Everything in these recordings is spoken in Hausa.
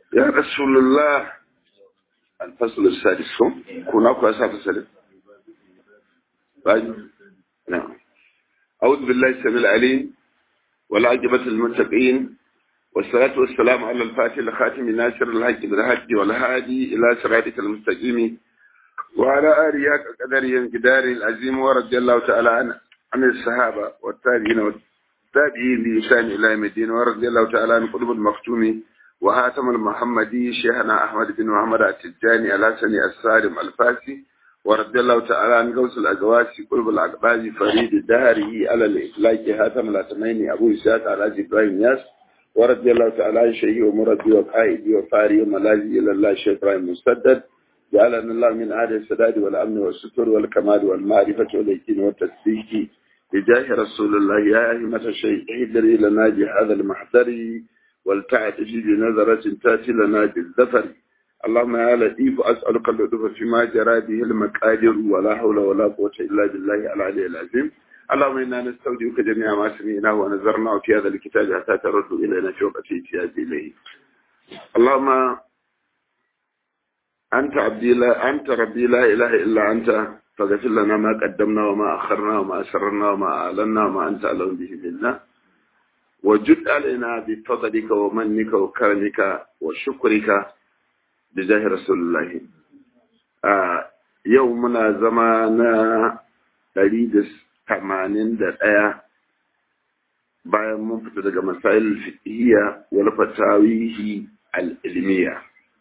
يا رسول الله الفصل السادس كنا كويسا فصل بعد نعم أعوذ بالله السميع العليم والعاقبة المتقين والصلاة والسلام على الفاتح الخاتم ناصر الحق بالحق والهادي إلى صراطك المستقيم وعلى آله قدره انقدار العظيم ورضي الله تعالى عن عن الصحابة والتابعين والتابعين بإحسان إلى يوم الدين ورضي الله تعالى عن قلوب المختوم وهاتم المحمدي شيخنا أحمد بن محمد التجاني الحسني السالم الفاسي ورضي الله تعالى عن غوث الأزواج قلوب الأقباز فريد الدهري على الإفلاك هاتم الأتميني أبو إسحاق على إبراهيم ياس ورضي الله تعالى عن شيخي ومربي وقائدي وفاري وملاذي إلى الله شيخ إبراهيم مسدد جعلنا الله من أهل السداد والأمن والستر والكمال والمعرفة واليقين والتصديق بجاه رسول الله يا أئمة الشيء اهدري لنا بهذا المحضر ولتعتج بنظرة تأتي لنا بالذفر اللهم يا لطيف أسألك اللطف فيما جرى به المقادير ولا حول ولا قوة إلا بالله العلي العظيم اللهم إنا نستودعك جميع ما سمعناه ونذرناه في هذا الكتاب حتى ترد إلينا في وقت احتياج إليه اللهم أنت عبدي لا أنت ربي لا إله إلا أنت فاغفر لنا ما قدمنا وما أخرنا وما أسررنا وما أعلنا وما أنت أعلم به منا وجد علينا بفضلك ومنك وكرمك وشكرك بجاه رسول الله آه يومنا زمانا دريد ثمانين دقيقة bayan mun fita daga masail fiqhiyya wal fatawihi al ilmiya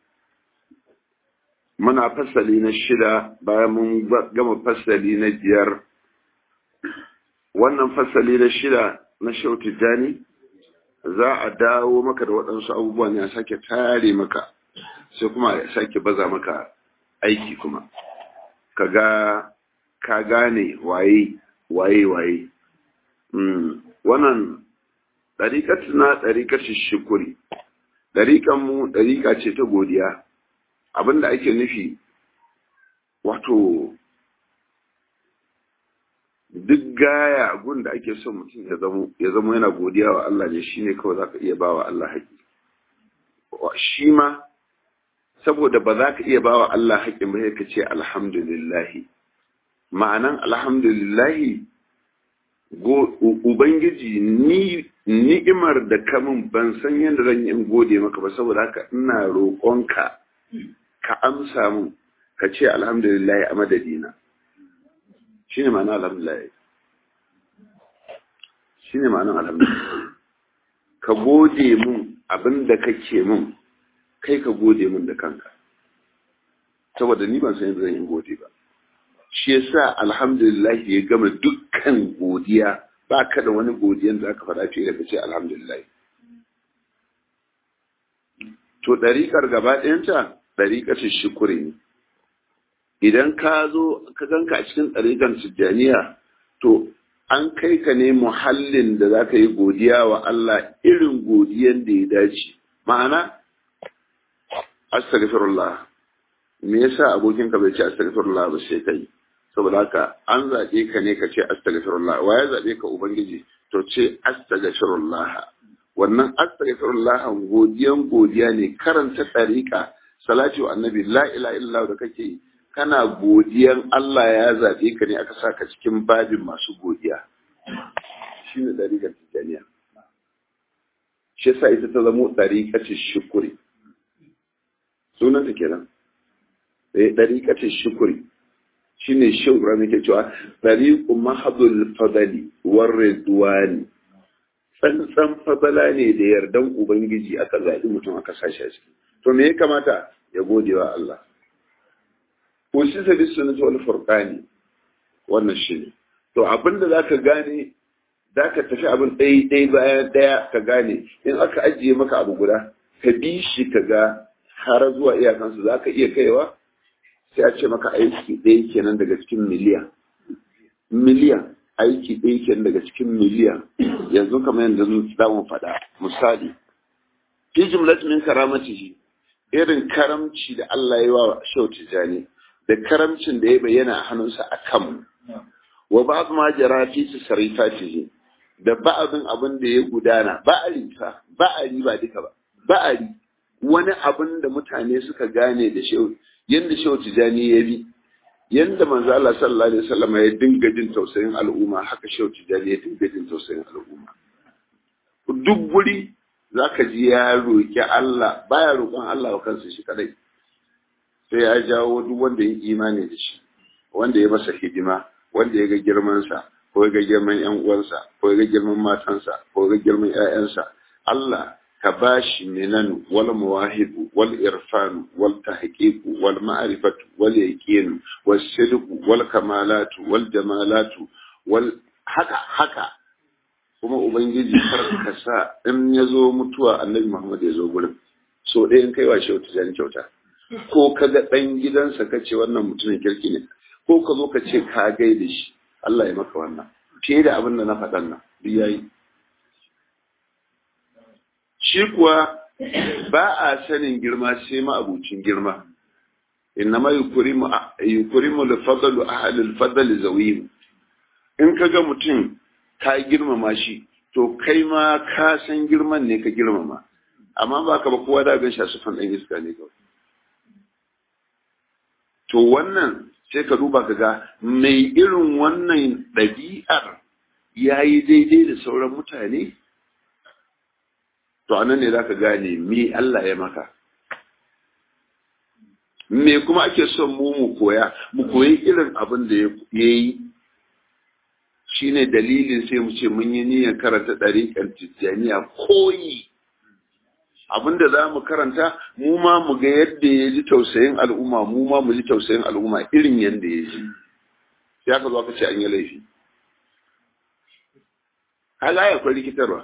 muna fasali na shida bayan mun gama fasali na biyar wannan fasali na shida na shautu jani za a dawo maka da waɗansu abubuwan ya sake tare maka sai kuma ya sake baza maka aiki kuma ka ga ka gane waye waye waye wannan ɗariƙat na ɗariƙacin shukuri ɗariƙan mu ɗariƙa ce ta godiya abinda ake nufi wato duk gaya gun da ake son mutum ya zamo ya zamo yana godiya wa Allah ne shine kawai zaka iya bawa Allah haƙi shi ma saboda ba za ka iya bawa Allah haƙin ba ka ce alhamdulillahi ma'anan alhamdulillahi ubangiji ni ni'imar da kamun ban san yadda zan yi in gode maka ba saboda haka ina roƙonka ka amsa mun ka ce alhamdulillah a madadina shi ne ma'ana alhamdulillah shi ne ma'anan alhamdulillah ka gode mun abin da kake mun kai ka gode mun da kanka saboda ni ban san yadda zan yi gode ba shi yasa alhamdulillah ya gama dukkan godiya ba ka da wani godiyan da aka faɗa fiye da ka ce alhamdulillah to ɗariƙar gaba ɗayanta ɗariƙar shukuri ne idan ka zo ka ganka a cikin ɗariƙar tijjaniya to an kai ka ne muhallin da za ka yi godiya wa Allah irin godiyan da ya dace ma'ana astaghfirullah me yasa abokinka bai ce astaghfirullah ba sai kai saboda haka an zaɓe ka ne ka ce astaghfirullah wa ya zaɓe ka ubangiji to ce astaghfirullah wannan astaghfirullah godiyan godiya ne karanta ɗariƙa salati wa annabi la ila illa da kake yi kana godiyan Allah ya zaɓe ka ne aka saka cikin babin masu godiya shine ɗariƙar tijaniya shi yasa ita ta zamo ɗariƙar shukuri sunanta kenan eh ɗariƙar shukuri shine shehu rami ke cewa ɗariƙu mahadul fadali war ridwani tsantsan fadala ne da yardan ubangiji aka zaɓi mutum aka sashi a ciki to me ya kamata ya gode wa Allah ushi sabi sunnati wal furqani wannan shine to abinda zaka gane zaka tafi abin ɗaya ɗaya bayan ɗaya ka gane in aka ajiye maka abu guda ka bi shi ka ga har zuwa iyakansu zaka iya kaiwa sai a ce maka aiki ɗaya kenan daga cikin miliyan miliyan aiki ɗaya kenan daga cikin miliyan yanzu kamar yadda za mu faɗa misali fi jumlat min karamatihi irin karamci da Allah ya wa shau tijani da karamcin da ya bayyana a hannunsa a kanmu wa ba ma jara fi su sarifatihi da ba'abin abin da ya gudana ba'ari fa ba'ari ba duka ba ba'ari wani abin da mutane suka gane da shehu yanda shehu tijani ya bi yanda manzo Allah sallallahu alaihi wasallam ya dinga jin tausayin al'umma haka shehu tijani ya dinga jin tausayin al'umma duk guri zaka ji ya roki Allah baya roƙon Allah wa kansa shi kadai sai ya jawo duk wanda ya imani da shi wanda ya masa hidima wanda ya ga girmansa ko ya ga girman yan uwansa ko ya ga girman matansa ko ya ga girman ƴaƴansa Allah ka bashi minan wal mawahibu wal irfan wal tahqiq wal ma'rifatu wal yaqin wal sidq wal kamalatu wal jamalatu wal haka haka kuma ubangiji kar ka sa in ya zo mutuwa annabi Muhammad ya zo gurin so ɗaya in kai wa shi wata kyauta ko ka ga ɗan gidansa ka ce wannan mutumin kirki ne ko ka zo ka ce ka gaida shi Allah ya maka wannan fiye da abin da na faɗan nan duk yayi shi kuwa ba a sanin girma sai ma abucin girma innama yukrimu yukrimu al-fadlu ahli al-fadli zawim in ka ga mutum ka girmama shi to kai ma ka san girman ne ka girmama amma ba ka ba kowa da gan shi a sufan ɗan iska ne kawai to wannan sai ka duba ka ga mai irin wannan ɗabi'ar ya yi daidai da sauran mutane to anan ne za ka gane me Allah ya maka me kuma ake son mu mu koya mu koyi irin abin da ya yi shi ne dalilin sai mu ce mun yi niyyar karanta ɗariƙar tijjaniya koyi abinda za mu karanta mu ma mu ga yadda ya ji tausayin al'umma mu ma mu ji tausayin al'umma irin yadda ya ji sai aka zo aka ce an yi laifi kaga ya akwai rikitarwa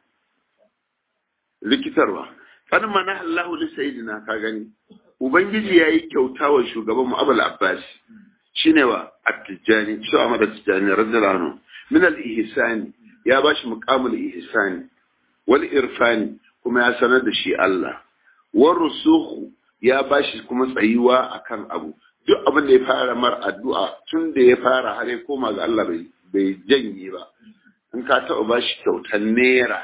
rikitarwa kan mana Allahu li sayyidina ka gani ubangiji yayi kyauta wa shugaban mu Abul Abbas shine wa at-tijani shi Ahmad at-tijani radiyallahu anhu min al-ihsani ya bashi muqamul ihsani wal irfani kuma ya sanar da shi Allah war rusuhu ya bashi kuma tsayuwa akan abu duk abin da ya fara mar addu'a tun da ya fara har ya koma ga Allah bai bai janye ba in ka taɓa bashi kyautar naira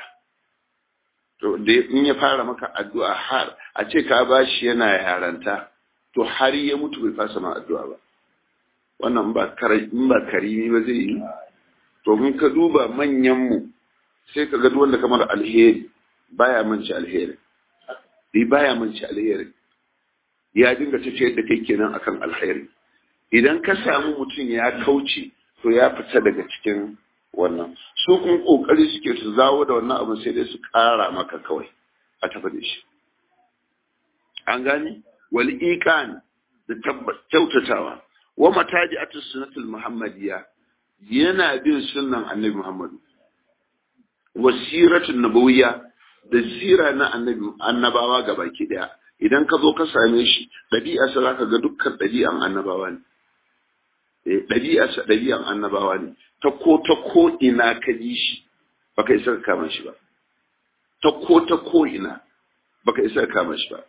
to da in ya fara maka addu'a har a ce ka bashi yana yaranta to har ya mutu bai fasa ma addu'a ba wannan ba in ba karimi ba zai yi to in ka duba manyan mu sai ka ga duk wanda kamar alheri baya manci alheri bi baya manci alheri ya dinga tafiyar da kai kenan akan alheri idan ka samu mutum ya kauce to ya fita daga cikin wannan su kun kokari suke su zawo da wannan abin sai dai su kara maka kawai a tafi da shi an gane wal iqan da kyautatawa wa mataji atus sunnatul muhammadiyya yana bin sunnan annabi muhammadu wasiratun nabawiyya da sira na annabawa ga baki daya idan ka zo ka same shi ɗabi'a sa zaka ga dukkan ɗabi'an annabawa ne eh ɗabi'a sa ɗabi'an annabawa ne ta ko ta ko ina ka ji shi baka isa ka kama shi ba ta ko ta ko ina baka isa ka kama shi ba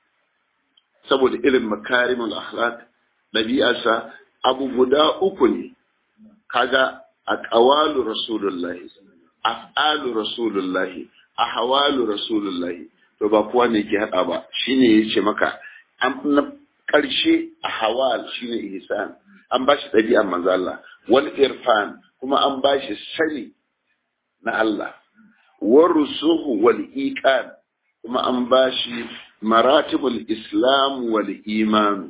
saboda irin makarimul akhlaq ɗabi'a sa abu guda uku ne kaga aqwalu rasulullahi af'alu rasulullahi ahwalu rasulullahi to ba kowa ne ke hada ba shine yace maka an na karshe ahwal shine ihsan an bashi dabi'an manzo Allah wal irfan kuma an bashi sani na Allah war rusuhu wal iqan kuma an bashi maratibul islam wal iman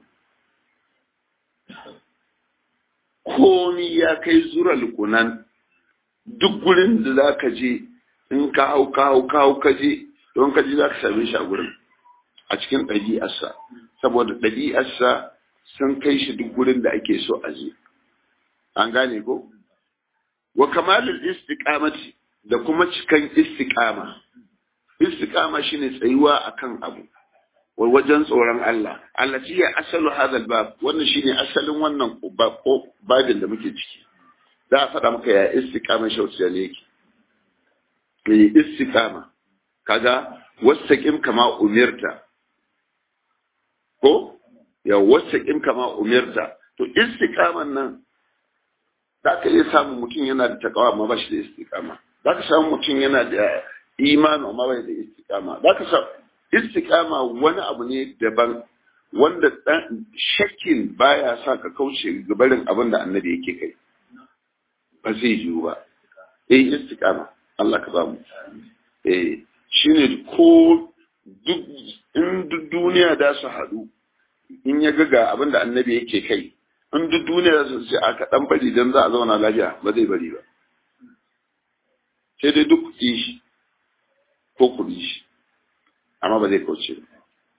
komi ya kai zura lukunan duk gurin da za ka je in ka hau ka hau ka hau ka je don ka je za ka same shi a gurin a cikin ɗabi'arsa saboda ɗabi'arsa sun kai shi duk gurin da ake so a je an gane ko wa kamalul istiqamati da kuma cikan istiqama istiqama shine tsayuwa akan abu wajen tsoron Allah Allah shi ya asalu hadal bab wannan shine asalin wannan babin da muke ciki za a faɗa maka ya istiqama shauciya ne yake mai istiqama kaga wastaqim kama umirta ko ya wastaqim kama umirta to istiqaman nan za ka iya samun mutum yana da takawa amma ba shi da istiqama za ka samu mutum yana da imani amma bai da istiqama za ka samu istiqama wani abu ne daban wanda dan shakkin baya sa ka kauce gabarin abin da annabi yake kai ba zai yiwu ba eh istiqama Allah ka ba mu eh shine ko duk in duk duniya da su haɗu in ya ga ga abin da annabi yake kai in duk duniya su ce aka dan bari dan za a zauna lafiya ba zai bari ba sai dai duk kuɗi shi ko kuɗi shi amma ba zai kauce ba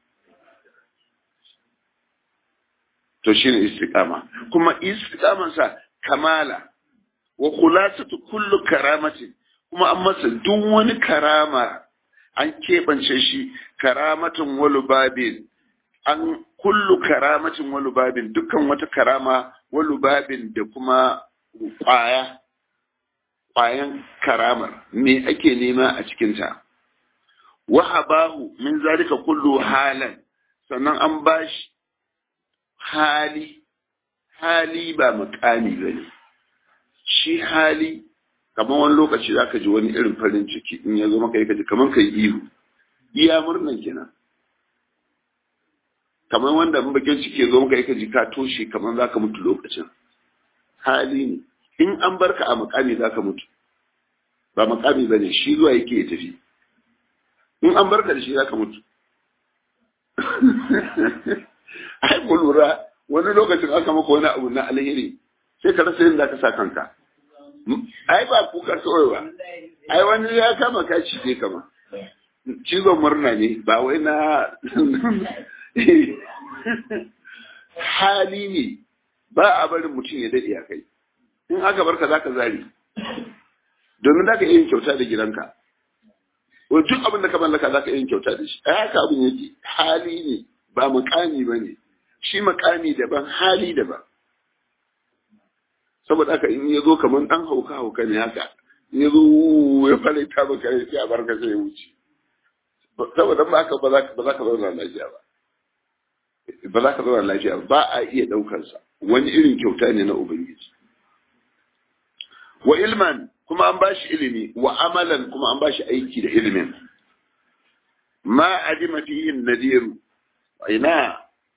to shine istiqama kuma istiqaman sa kamala wa khulasatu kullu karamatin kuma an masa duk wani karama an keɓance shi karamatin walubabin an kullu karamatin walubabin dukkan wata karama walubabin da kuma ƙwaya ƙwayan karamar me ake nema a cikinta wahabahu min zalika kullu halan sannan an bashi hali hali ba mukami bane shi hali kamar wani lokaci za ka ji wani irin farin ciki in ya zo maka yi kaji kamar ka yi ihu iya murnan kenan kamar wanda in bakin ciki ya zo maka yi kaji ka toshe kamar za ka mutu lokacin hali ne in an barka a makami za ka mutu ba makami ba ne shi zuwa yake ya tafi in an barka da shi za ka mutu ai ku lura wani lokacin aka maka wani abu na alheri sai ka rasa yin za ka sa kanka ai ba kuka kawai ba ai wani ya kama ka cije kama cizon murna ne ba wai na hali ne ba a barin mutum ya daɗe a kai in aka barka za ka zari domin za ka iya yin kyauta da gidanka duk abin da ka mallaka za ka iya yin kyauta da shi ai haka abin yake hali ne ba makami ba ne shi makami daban hali daban saboda haka in ya zo kamar ɗan hauka hauka ne haka in ya zo ya fara ta maka ya ce a barka sai ya wuce saboda ba haka ba za ka zauna lafiya ba ba za ka zauna lafiya ba a iya ɗaukarsa wani irin kyauta ne na ubangiji wa ilman kuma an bashi ilimi wa amalan kuma an bashi aiki da ilimin ma adima fihi nadiru ina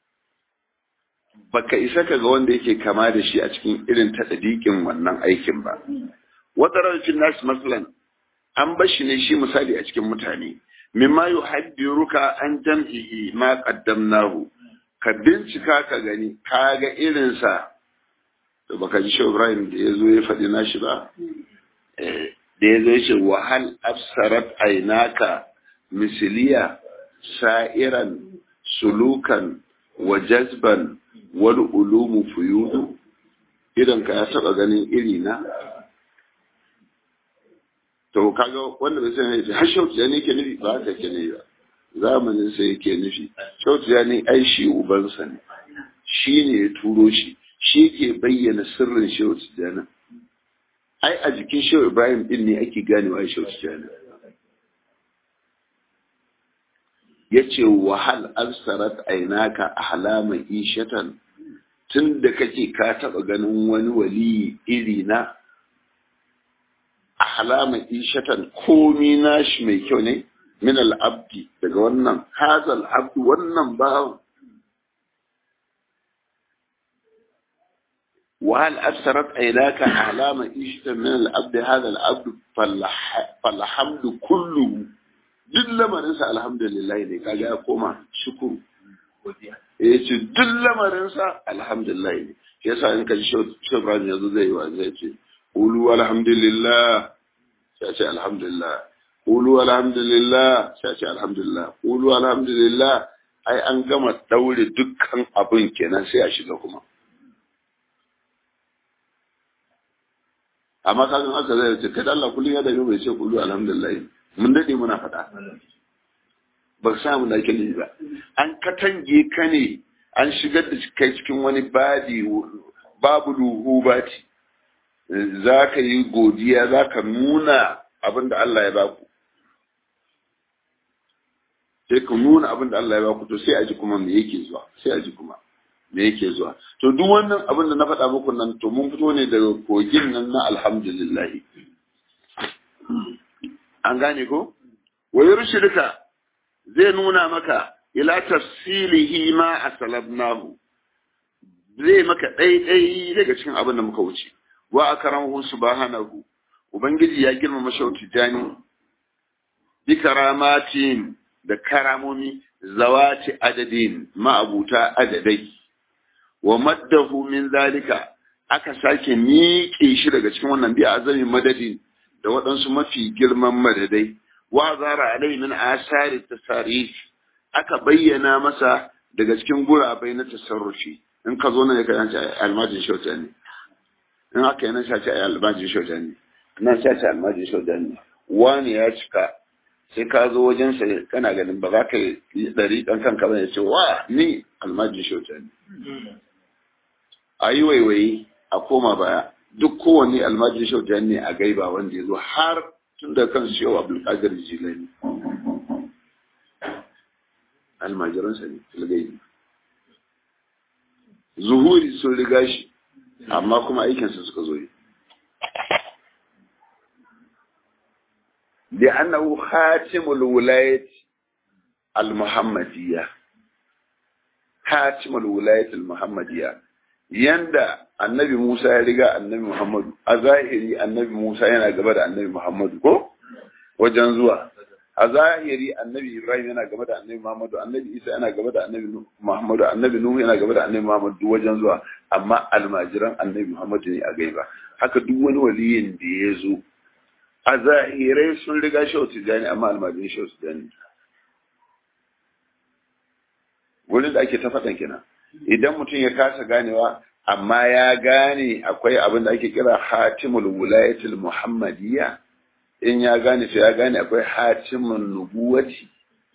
baka isa ka ga wanda yake kama da shi a cikin irin taɗaɗiƙin wannan aikin ba. Wata rarrafin nasu masalan an bashi ne shi misali a cikin mutane, mimma yu haddiruka an jam'ihi ma qaddamnahu ka bincika ka gani ka ga irinsa to baka ji Shehu Ibrahim da ya zo ya faɗi nashi ba da ya zo ya ce wahal absarat ainaka misiliya sa'iran sulukan wa jazban wani ulumu fuyudu idan ka ya taba ganin iri na to kaga wanda bai san yace har shautu ya ne ke nufi ba haka ke nufi ba zamanin sai yake nufi shautu ya ne ai shi ubansa ne shi ne ya turo shi shi ke bayyana sirrin shautu ya nan ai a jikin shehu ibrahim din ne ake ganewa shautu ya nan ya ce wahal absarat ainaka ahlama ishatan tun da kake ka taɓa ganin wani wali iri na ahlama ishatan komi nashi mai kyau ne min al'abdi daga wannan hazal abdu wannan bawan وهل أبصرت عيناك أعلام إيشة من العبد هذا العبد فالحمد كله duk lamarinsa alhamdulillah ne kaga ya koma shukuru ya ce duk lamarinsa alhamdulillah ne shi yasa in ka ji shobran yanzu zai yi wa zai ce ulu alhamdulillah sai ce alhamdulillah ulu alhamdulillah sai ce alhamdulillah ulu alhamdulillah ai an gama daure dukkan abin kenan sai a shiga kuma amma kagan aka zai ce kai Allah kullum ya dame bai ce ulu alhamdulillah mun dade muna faɗa ba sa mu da kini ba an katange ka ne an shigar da kai cikin wani badi babu luhu bati za ka yi godiya za ka nuna abin da Allah ya baku sai ka nuna abin da Allah ya baku to sai a ji kuma me yake zuwa sai a ji kuma me yake zuwa to duk wannan abin da na faɗa muku nan to mun fito ne daga kogin nan na alhamdulillah an gane ko wa yurshidka zai nuna maka ila tafsilihi ma asalabnahu zai maka ɗaiɗai daga cikin abin da muka wuce wa akramahu subhanahu ubangiji ya girmama shauti jani bi karamatin da karamomi zawati adadin ma'abuta adadai wa maddahu min zalika aka sake miƙe shi daga cikin wannan biya azami madadin da waɗansu mafi girman madadai wa zara alai min asari tasarif aka bayyana masa daga cikin gurabai na tasarrufi in ka zo nan ya kai ce almajin shauta ne in aka yi nan shace a almajin shauta ne nan shace almajin shauta ne wani ya cika sai ka zo wajen sa kana ganin ba za ka yi ɗari ɗan kanka ba ya ce wa ni almajin shauta ne a yi waiwayi a koma baya duk kowanne almajin shauta ne a gaiba wanda ya zo har tun da kan shi yau abdulkadir jilani almajiransa ne filgaibi zuhuri sun riga shi amma kuma aikinsa suka zo yi da annahu khatimul wilayat al-muhammadiyya khatimul wilayat al-muhammadiyya yanda annabi Musa ya riga annabi Muhammadu a zahiri annabi Musa yana gaba da annabi Muhammadu ko wajen zuwa a zahiri annabi Ibrahim yana gaba da annabi Muhammadu annabi Isa yana gaba da annabi Muhammadu annabi Nuhu yana gaba da annabi Muhammadu wajen zuwa amma almajiran annabi Muhammadu ne a gaiba haka duk wani waliyin da ya zo a zahirai sun riga shi tijani amma almajiran shi tijani wurin da ake ta faɗan kenan idan mutum ya kasa ganewa amma ya gane akwai abin da ake kira hatimul wulayatul muhammadiyya in ya gane sai ya gane akwai hatimun nubuwati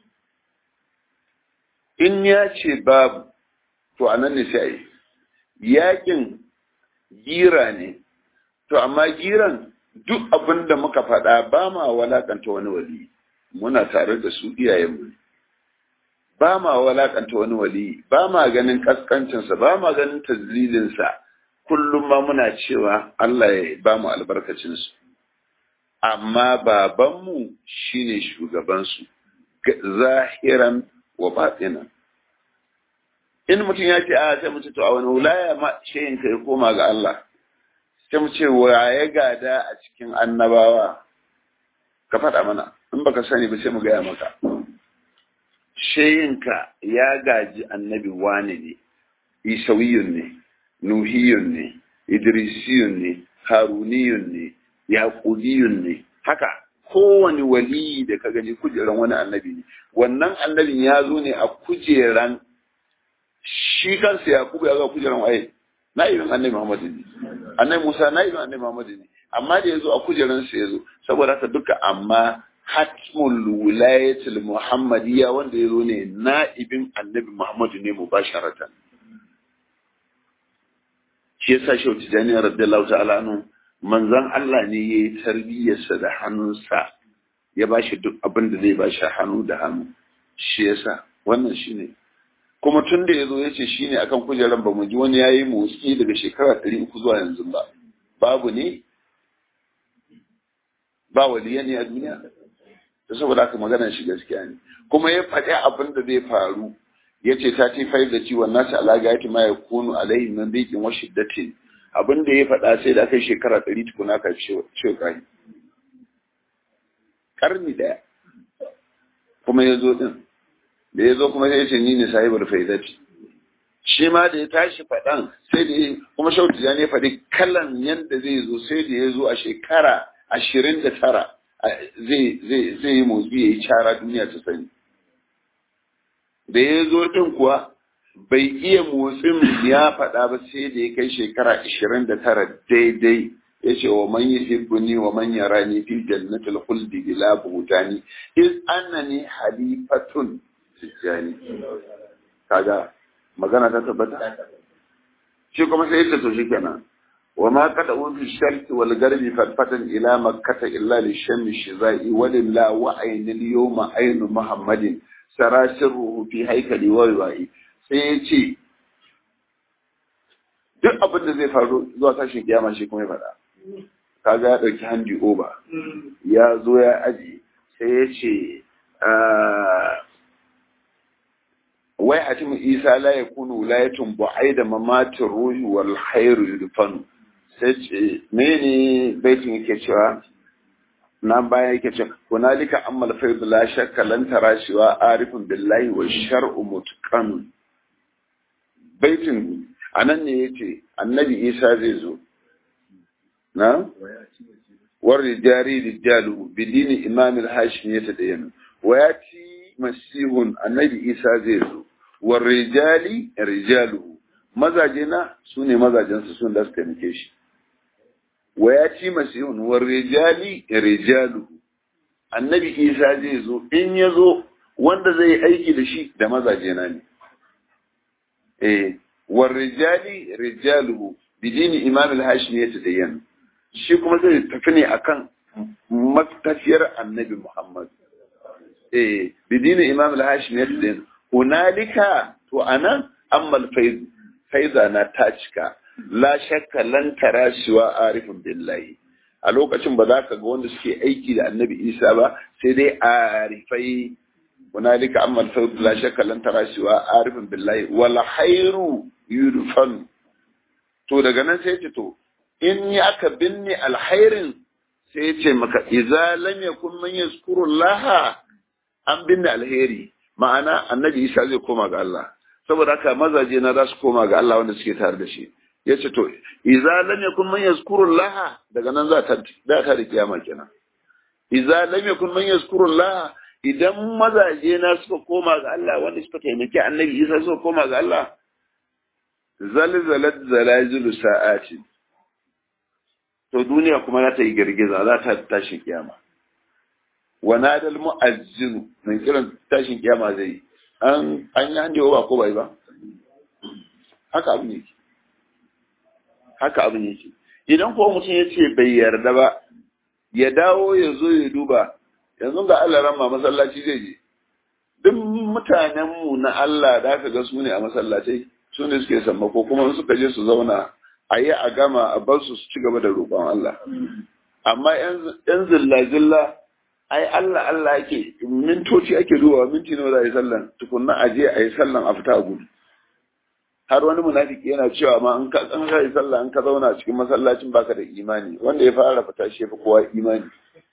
in ya ce babu to a nan ne sai yakin gira ne to amma giran duk abin da muka faɗa ba ma walakanta wani wali muna tare da su iyayenmu ne ba ma walakanta wani wali ba ma ganin kaskancinsa ba ma ganin tazlilinsa kullum ma muna cewa Allah ya ba mu albarkacinsu amma babanmu shine shugabansu zahiran wa batinan in mutum ya ce a sai mu ce to a wani wulaya ma shayin ka ya koma ga Allah sai mu ce wa ya gada a cikin annabawa ka faɗa mana in baka sani ba sai mu gaya maka shayinka ya gaji annabi wane ne isawiyun ne nuhiyun ne idrisiyun ne haruniyun ne yaqubiyun ne haka kowane waliyi da ka gani kujeran wani annabi ne wannan annabin ya zo ne a kujeran shi kansa yaqubu ya ga kujeran waye na'ibin annabi muhammad ne annabi musa na'ibin annabi muhammad ne amma da ya zo a kujeran sa ya zo saboda haka duka amma hatmul wilayatul muhammadiyya wanda ya zo ne na'ibin annabi muhammadu ne mubasharatan shi yasa shi wata jami'a radiyallahu ta'ala anhu manzon Allah ne yayi tarbiyyarsa da hannunsa ya bashi duk abin da zai bashi hannu da hannu shi yasa wannan shine kuma tun da yazo yace shine akan kujeran ba mu ji wani yayi motsi daga shekara 300 zuwa yanzu ba babu ne ba waliya ne a duniya da saboda haka maganar shi gaskiya ne kuma ya faɗi abin da zai faru ya ce ta ce fayar da ciwon nasa alaga ya ma ya kunu alaihi min rikin wa shiddatin abin da ya faɗa sai da aka yi shekara ɗari tukuna ka ce ƙari ƙarni ɗaya kuma ya zo ɗin da ya zo kuma sai ya ce ni ne sahibar faidati shi ma da ya tashi faɗan sai da kuma shautu ya ne faɗi kalan yadda zai zo sai da ya zo a shekara ashirin da tara zai yi motsi ya yi cara duniya ta sani da ya zo ɗin kuwa bai iya motsin ya faɗa ba sai da ya kai shekara ashirin da tara daidai ya ce wa man yuhibbuni wa man yarani fi jannatil khuldi bila buhtani iz annani halifatun tijjani kaga magana ta tabbata shi kuma sai ya ce to shikenan وما قدعوا في الشرق والغرب فتفة إلى مكة إلا للشم الشزاء ولله وعين اليوم عين محمد سرى سره في هيكل ويوائي سيتي duk abin da zai faru zuwa tashin kiyama shi kuma ya faɗa kaga ya ɗauki handi oba ya zo ya aji sai ya ce wai atimu isa la yakunu wilayatun bu'aida mamatir ruhi wal khairu yudfanu sai ce mene baitin yake cewa na baya yake cewa hunalika ammal faidu la shakka lan tara shiwa arifun billahi wa shar'u mutqan baitin anan ne yace annabi isa zai zo na war rijari rijalu bidini imam al-hashim yatadayyanu wa yati masihun annabi isa zai zo war rijali rijalu mazaje na sune mazajen su sun da su taimake shi wa yati masihun war rijali rijalu annabi isa zai zo in ya zo wanda zai aiki da shi da mazaje na ne eh war rijali rijaluhu bidini imam al-hashim yatadayyanu shi kuma zai tafi ne akan matafiyar annabi Muhammad. Eh, bidini Imam al-Hashim ya tsaye, hunalika to anan ammal faiz faiza na ta cika, la shakka lan tara shiwa arifin billahi. A lokacin ba za ka ga wanda suke aiki da annabi Isa ba, sai dai arifai hunalika ammal faiz la shakka lan tara shiwa arifin billahi wal khairu yudfan. To daga nan sai ce to in yi aka binne alhairin sai ya ce maka iza lam yakun man yazkurullah an binne alheri ma'ana annabi Isa zai koma ga Allah saboda haka mazaje na za su koma ga Allah wanda suke tare da shi yace to iza lam yakun man yazkurullah daga nan za ta da ta da kiyama kenan iza lam yakun man yazkurullah idan mazaje na suka koma ga Allah wanda suka taimaki annabi Isa suka koma ga Allah zalzalat zalazilu sa'ati to duniya kuma za ta yi girgiza za ta tashi kiyama wa nadal mu'azzinu nan kiran tashin kiyama zai an an yi handewa ba ko bai ba haka abin yake haka abin yake idan ko mutum ya ce bai yarda ba ya dawo ya zo ya duba yanzu ga Allah ramma masallaci zai je duk mutanenmu na Allah da aka ga su ne a masallacai su ne suke sammako kuma suka je su zauna a yi a gama a bar su su ci gaba da roƙon Allah. Amma ‘yan zilla-zilla, ai Allah Allah ake, mintoci ake dubawa minti nawa za a yi sallan, tukunna a je a yi sallan a fita a gudu. Har wani munafiki yana cewa ma in ka an ka yi sallah in ka zauna cikin masallacin baka da imani, wanda ya fara fita shi fi kowa imani.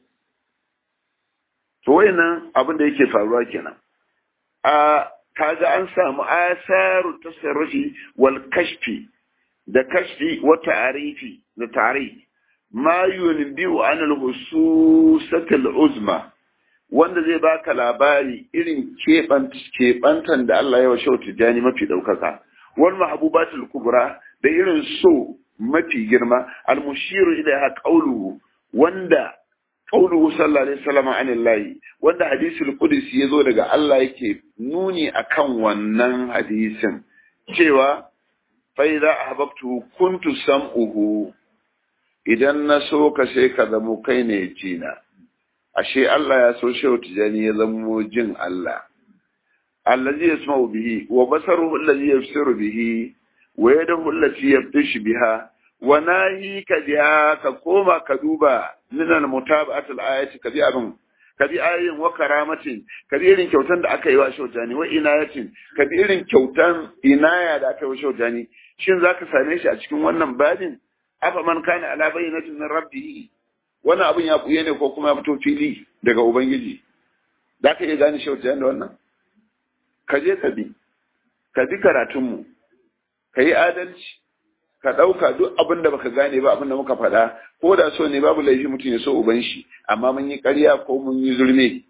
To wayannan abin da yake faruwa kenan. A kaga an samu asaru tasarrufi wal kashfi da kashfi wa ta'arifi da ta'rif ma yunbiu an al-hususat al-uzma wanda zai baka labari irin keɓantan da Allah ya washe tijani mafi ɗaukaka wal mahbubat al-kubra da irin so mafi girma al-mushiru ila qawluhu wanda qawluhu sallallahu alaihi wasallam anillahi wanda hadisul qudsi yazo daga Allah yake nuni akan wannan hadisin cewa fa'iza a hababtu kuntu sam'uhu idan na so ka sai ka zamo kai ne jina, ashe Allah ya so shehu tijani ya zamo jin Allah. Allazi ya sma bihi, wa basaru allazi ya fisiru bihi, wa yada hullati ya fi biha, wa nahi ka biya ka koma ka duba minan mutaba'atul ayati ka bi abin ka bi ayin wa karamatin ka bi irin kyautan da aka yi wa shaujani wa inayatin ka bi irin kyautan inaya da aka yi wa shaujani shin zaka same shi a cikin wannan babin afa man kana ala bayyinatin min rabbih wannan abin ya buye ne ko kuma ya fito fili daga ubangiji za ka iya gane shaujani da wannan ka je ka bi ka bi karatunmu ka yi adalci ka ɗauka duk abin da baka gane ba abin da muka faɗa ko da so ne babu laifi mutum ya so uban shi amma mun yi ƙarya ko mun yi zulme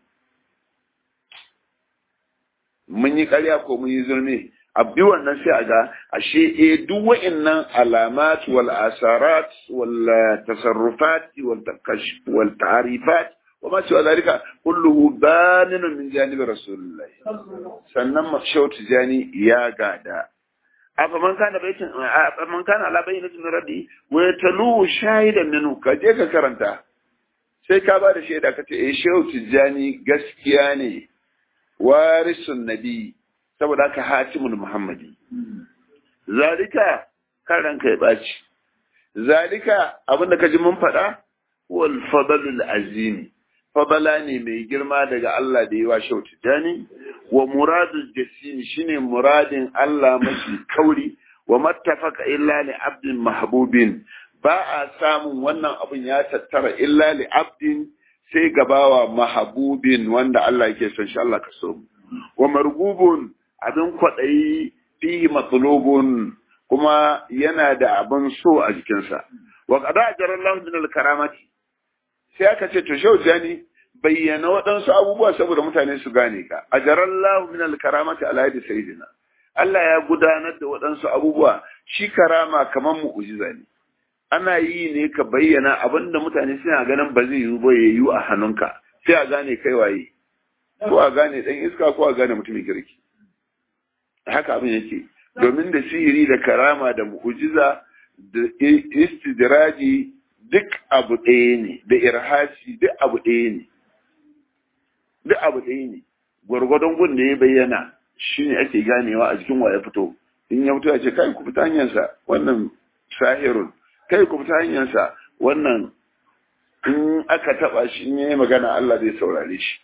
mun yi ƙarya ko mun yi zulme a bi wannan sai a ga ashe eh duk wa'annan alamat wal asarat wal tasarrufat wal takash wal ta'rifat wa ma siwa zalika kulluhu baninun min janibi rasulullah sannan mashawt jani ya gada afaman kana baitin afaman kana ala bayyinatin rabbi wa yatalu shahidan minhu ka je ka karanta sai ka ba da shaida ka ce eh shehu tijjani gaskiya ne warisun nabi saboda haka hatimul muhammadi zalika kan ranka ya baci zalika abinda ka ji mun faɗa wal fadlul azim fadala ne mai girma daga Allah da yawa shau tijani wa muradul jasimi shine muradin Allah mafi kauri wa mattafaka illa li abdin mahbubin ba a samun wannan abun ya tattara illa li abdin sai gabawa mahabubin wanda Allah yake son shi Allah ka so wa margubun abin kwaɗayi fihi matsalobun kuma yana da abin so a jikinsa wa qada ajarallahu min al-karamati sai aka ce to shau jani bayyana waɗansu abubuwa saboda mutane su gane ka ajarallahu min al-karamati ala yadi sayyidina Allah ya gudanar da waɗansu abubuwa shi karama kamar mu'ujiza ne ana yi ne ka bayyana abinda mutane suna ganin ba zai yiwu ba ya yiwu a hannunka sai a gane kai waye ko a gane dan iska ko a gane mutumin kirki haka abin yake domin da sihiri da karama da mu'ujiza da istidraji duk abu ɗaya ne da irhasi duk abu ɗaya ne duk abu ɗaya ne gwargwadon gun da ya bayyana shi ne ake ganewa a jikin wa ya fito in ya fito ya ce kai ku fita hanyarsa wannan sahirun kai ku fita hanyarsa wannan in aka taba shi in yayi magana Allah zai saurare shi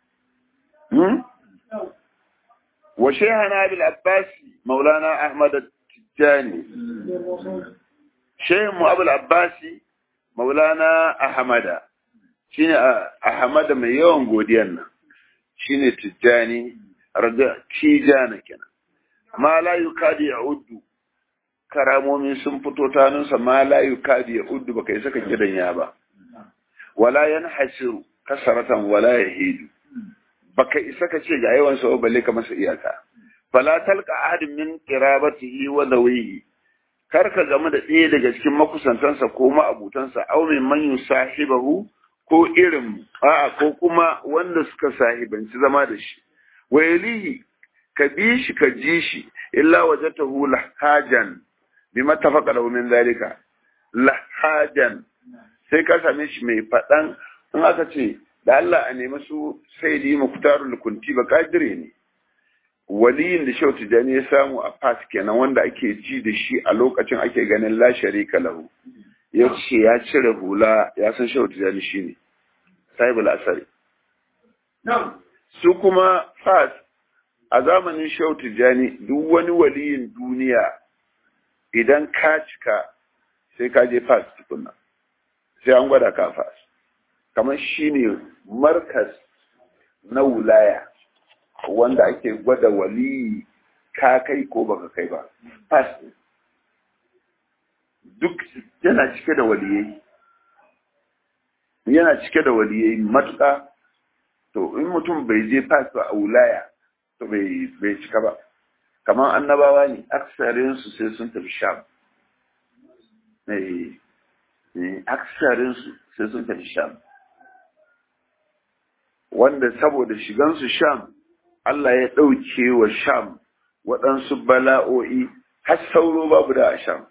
wa shaykhana bil abbasi maulana ahmad at-tijani shaykh mu abul abbasi maulana ahmada shine ahmada mai yawan godiyan nan shine tijani raga tijana kenan ma la yukadi ya'uddu karamomi sun fito tanunsa ma la yukadi ya'uddu baka yi saka gidan ya ba wala yanhasiru kasaratan wala yahidu baka isa ka ce ga yawan sa balle ka masa iyaka fala talqa ahadin min qirabatihi wa dawihi kar ka game da ɗaya daga cikin makusantansa ko ma'abutansa aw min man yusahibahu ko irin a'a ko kuma wanda suka sahibanci zama da shi wa yalihi ka bi shi ka ji shi illa wajatahu lahajan bi mattafaqa lahu min zalika lahajan sai ka same shi mai faɗan in aka ce da Allah a nemi su sai di muktarul kunti ba kadire ne waliyin da Shehu Tijani ya samu a fas kenan wanda ake ji da shi a lokacin ake ganin la sharika lahu ya ce ya cire hula ya san Shehu Tijani shine sahibul asari su kuma fas a zamanin Shehu Tijani duk wani waliyin duniya idan ka cika sai ka je fas tukunna sai an gwada ka fas kamar shine markas na wulaya wanda ake gwada wali ka kai ko baka kai ba fas duk yana cike da waliyai yana cike da waliyai matuƙa to in mutum bai je fas ba a wulaya to bai cika ba kamar annabawa ne aksarinsu sai sun tafi sham aksarinsu sai sun tafi sham wanda saboda shigansu sham Allah ya ɗauke wa sham waɗansu bala'o'i har sauro babu da a sham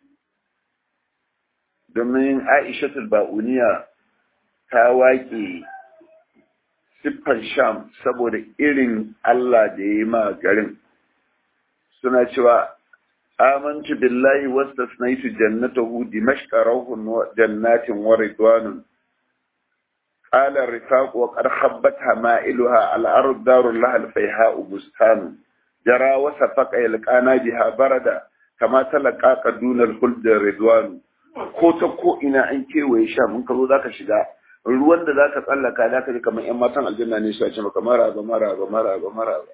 domin aishatul ba'uniya ta waƙe siffan sham saboda irin Allah da ya yi ma garin suna cewa amantu billahi wastasnaitu jannatahu dimashqa rawhun wa jannatin wa ridwanun qala rifaq wa qad khabbat hamailuha al ard darul lahal fayha bustan jara wa safaqa yalqana biha barada kama talaqa qaduna al khuld ridwan ko ta ko ina an kewaye sha mun kazo zaka shiga ruwan da zaka tsallaka zaka ji kamar yan matan aljanna ne su ce maka maraba maraba maraba maraba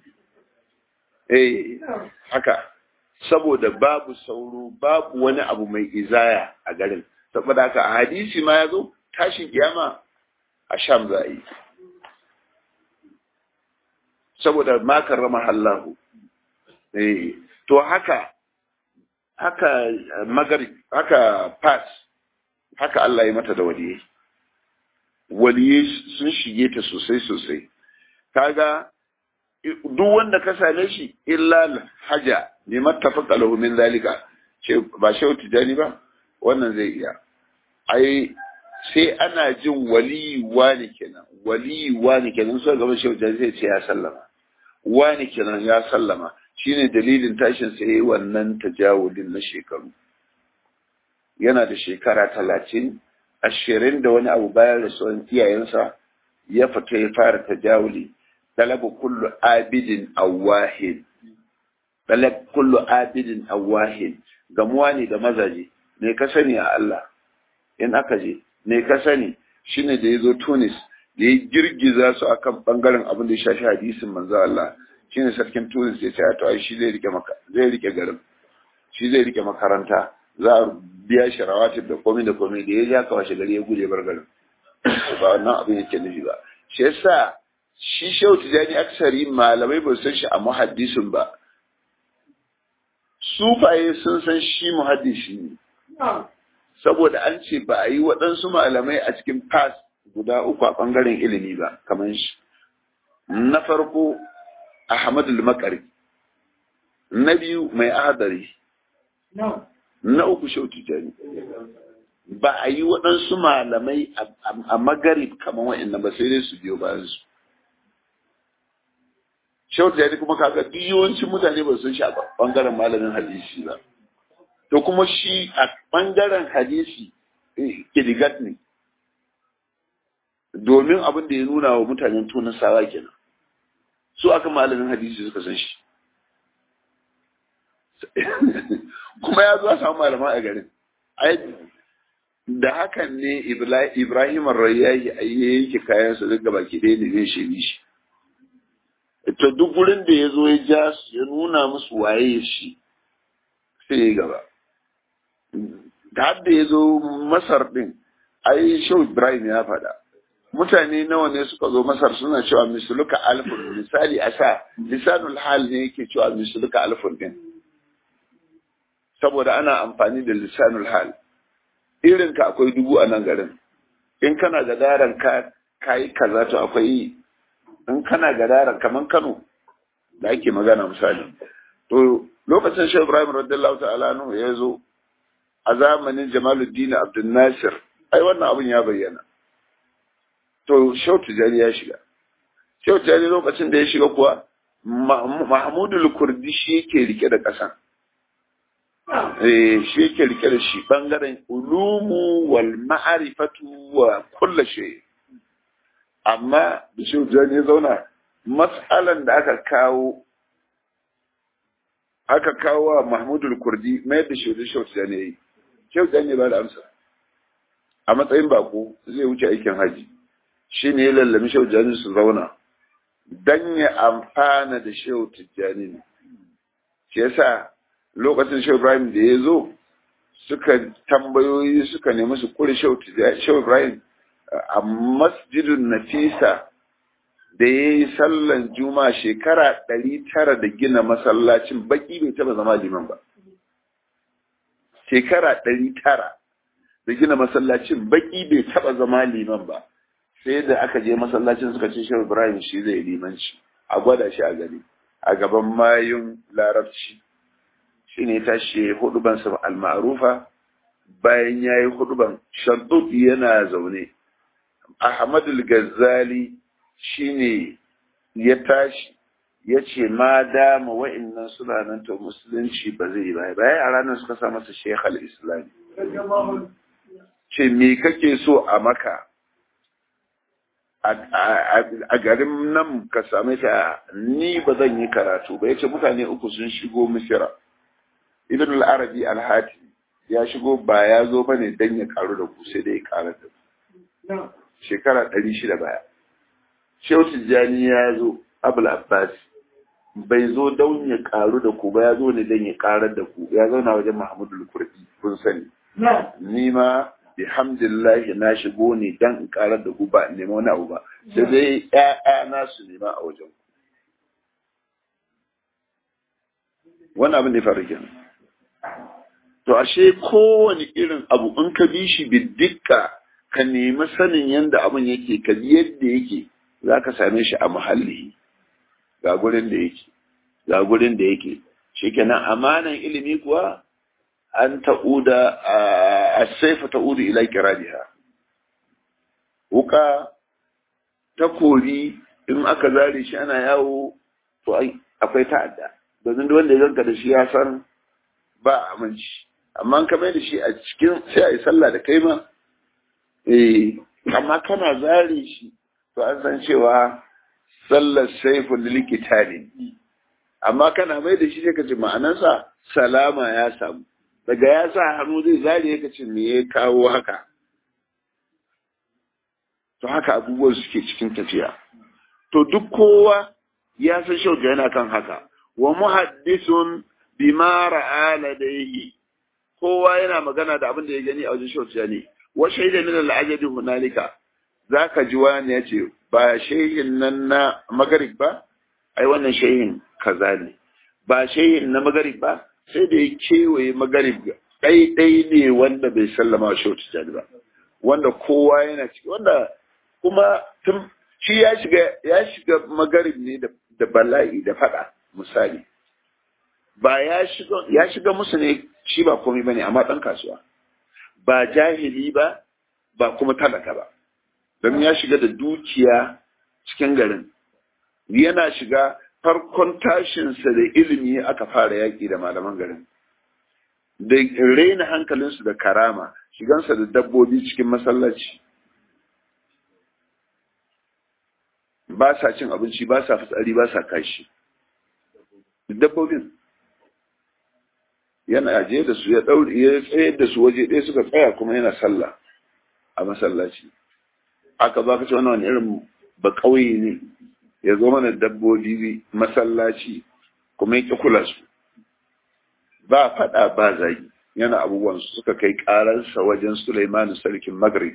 eh haka saboda babu sauro babu wani abu mai izaya a garin saboda haka a hadisi ma ya zo tashin kiyama a sham za a yi saboda makar rama hallahu eh to haka haka magari haka pass haka Allah ya mata da waliyai waliyai sun shige ta sosai sosai kaga duk wanda ka same shi illa haja ne mattafaqa lahu min zalika ce ba shehu tijani ba wannan zai iya ai sai ana jin wali wani kenan wali wani kenan so gaba shehu tijani sai ce ya sallama wani kenan ya sallama shine dalilin tashin sa yayi wannan tajawudin na shekaru yana da shekara talatin ashirin da wani abu bayan rasuwan iyayensa ya fita ya fara tajawuli talabu kullu abidin awahid talab kullu abidin awahid gamuwa ne da mazaje ne ka sani a Allah in aka je ne ka sani shine da ya zo Tunis da ya girgiza su akan bangaren abin da ya shafi hadisin manzo Allah shine sarkin Tunis ya ce to ai shi zai rike maka zai rike garin shi zai rike makaranta za a biya shi rawatib da komai da komai da ya ja ka washe gari ya guje bar garin ba wannan abin yake nufi ba shi yasa shi shehu tijani aksari malamai ba san shi a muhaddisin ba sufaye sun san shi muhaddisi ne saboda an ce ba a yi waɗansu malamai a cikin fas guda uku a ɓangaren ilimi ba kamar shi na farko ahmadu makari na biyu mai adari na uku shehu tijani ba a yi waɗansu malamai a magarib kamar wa'annan ba sai dai su biyo bayan su shehu tijani kuma kaga duk yawancin mutane ba sun shi a ɓangaren malamin hadisi ba to kuma shi a ɓangaren hadisi kiligat ne domin abin da ya nuna wa mutanen tunan sawa kenan su aka malamin hadisi suka san shi kuma ya zo samu malaman a garin da hakan ne ibrahim rayyahi a yake kayan su duk gaba ki ɗaya ne zai shi shi to duk gurin da ya zo ya ja su ya nuna musu waye shi sai ya gaba da har da ya zo masar ɗin ai shau ibrahim ya faɗa mutane nawa ne suka zo masar suna cewa misluka alfun misali a sa lisanul hal ne yake cewa misluka alfun ɗin saboda ana amfani da lisanul hal irin ka akwai dubu a nan garin in kana gadaran ka kayi kaza to akwai in kana gadaran kaman Kano da ake magana misali to lokacin Shehu Ibrahim radiyallahu ta'ala anhu ya zo a zamanin Jamaluddin Abdul Nasir ai wannan abin ya bayyana to Shehu Tijani ya shiga Shehu Tijani lokacin da ya shiga kuwa Mahmudul Kurdi shi yake rike da ƙasan shi yake rike da shi bangaren ulumu wal ma'arifatu wa kulla shay amma da shi ya zauna mas'alan da aka kawo aka kawo wa Mahmudul Kurdi mai da shi da shi ne yi shi ya ba da amsa a matsayin bako zai wuce aikin haji shi ne ya lallami shi su zauna dan ya amfana da shehu tijjani ne shi yasa lokacin shehu ibrahim da ya zo suka tambayoyi suka nemi su kure shehu ibrahim a masjidin nafisa da ya yi sallan juma shekara ɗari tara da gina masallacin baki bai taba zama liman ba shekara ɗari tara da gina masallacin baki bai taba zama liman ba sai da aka je masallacin suka ce shehu ibrahim shi zai limanci a gwada shi a gari a gaban mayun larabci shi ne tashi huduban sa al-ma'rufa bayan yayi huduban shaddud yana zaune Ahmad al-Ghazali shine ya tashi ya ce ma dama wa'annan suna nan to musulunci ba zai ba bayan a ranar suka sa masa Sheikh al-Islam ce me kake so a maka a garin nan ka same ta ni ba zan yi karatu ba yace mutane uku sun shigo misira ibn al-arabi al-hati ya shigo ba ya zo bane dan ya karu da ku sai dai karar da ku shekara ɗari shida baya shehu tijjani ya zo abul abbas bai zo don ya karu da ku ba ya zo ne dan ya karar da ku ya zauna wajen mahmudul kurdi kun sani ni ma bihamdillahi na shigo ne dan in karar da ku ba in nema wani abu ba sai dai ƴaƴa na su nema a wajen ku wannan abin da ya faru kenan to ashe kowane irin abu in ka bi shi biddika ka nemi sanin yadda abin yake ka bi yadda yake za ka same shi a muhalli ga gurin da yake ga gurin da yake shikenan amanan ilimi kuwa an ta'uda a saifa ta'udu ila kiradiha wuka takori in aka zare shi ana yawo to akwai ta'adda domin wanda ya zanka da shi ya san ba aminci amma ka mai da shi a cikin sai a yi sallah da kai ma eh amma kana zare shi to an san cewa sallar saifun likitali amma kana mai da shi sai ka ce ma'anarsa salama ya samu daga ya sa hannu zai zare ka ce me ya kawo haka to haka abubuwan suke cikin tafiya to duk kowa ya san shauka yana kan haka wa muhaddisun bima ra'a ladayhi kowa yana magana da abin da ya gani a wajen shauka ne wa shaida min al-ajadi hunalika zaka ji wani ya ce ba shehin nan na magarib ba ai wannan shehin kaza ne ba shehin na magarib ba sai da ya kewaye magarib ɗai ne wanda bai sallama wa shauka ba wanda kowa yana ciki wanda kuma tun shi ya shiga ya shiga magarib ne da bala'i da fada misali ba ya shiga ya shiga musu ne shi ba komai bane amma dan kasuwa ba jahili ba ba kuma talaka ba don ya shiga da dukiya cikin garin yana shiga farkon tashinsa da ilimi aka fara yaƙi da malaman garin da raina hankalinsu da karama shigansa da dabbobi cikin masallaci ba sa cin abinci ba sa fitsari ba sa kashi dabbobin yana ajiye da su ya daure ya tsayar da su waje ɗaya suka tsaya kuma yana sallah a masallaci aka ba ka ce wani irin ba ƙauye ne ya zo mana dabbobi masallaci kuma ya ƙi kula su ba faɗa ba zagi yana abubuwan su suka kai ƙararsa wajen Sulaimanu sarkin Maghrib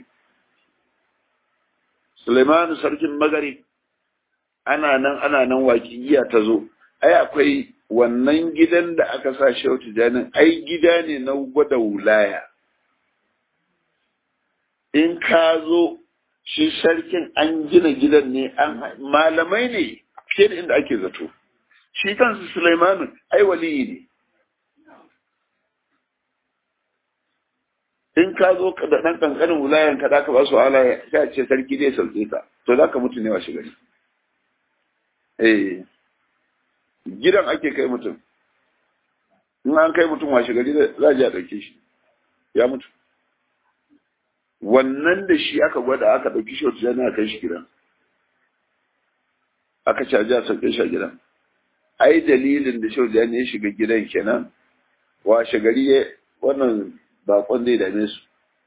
Sulaimanu sarkin Maghrib ana nan ana nan waƙiƙiya ta zo ai akwai wannan gidan da aka sa shehu tijanin ai gida ne na gwada wulaya in ka zo shi sarkin an gina gidan ne an malamai ne ke da inda ake zato shi kansu Sulaimanu ai waliyi ne in ka zo da ɗan ƙanƙanin wulayan ka da ka ba su ala ya ce sarki zai sauke ka to za ka mutu ne wa shi gari eh gidan ake kai mutum in an kai mutum washe gari za a ji a ɗauke shi ya mutu wannan da shi aka gwada aka ɗauki shi wata jana kai shi gidan aka caji a sauke shi a gidan ai dalilin da shi wata ya shiga gidan kenan washe gari ya wannan bakon zai dame su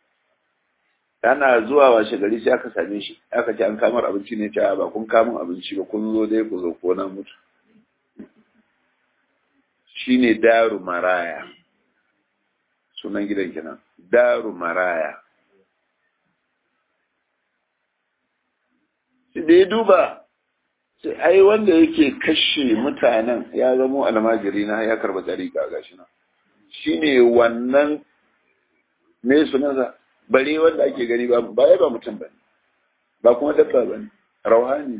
ana zuwa washe gari sai aka same shi aka ce an kamar abinci ne ta ba kun kamun abinci ba kun zo dai ku zo ko na mutu shine daru maraya sunan gidan kenan daru maraya da ya duba sai ai wanda yake kashe mutanen ya zamo almajiri na ya karba dariƙa gashi na shine wannan me sunansa bare wanda ake gani ba ba ba mutum bane ba kuma dabba bane rauhani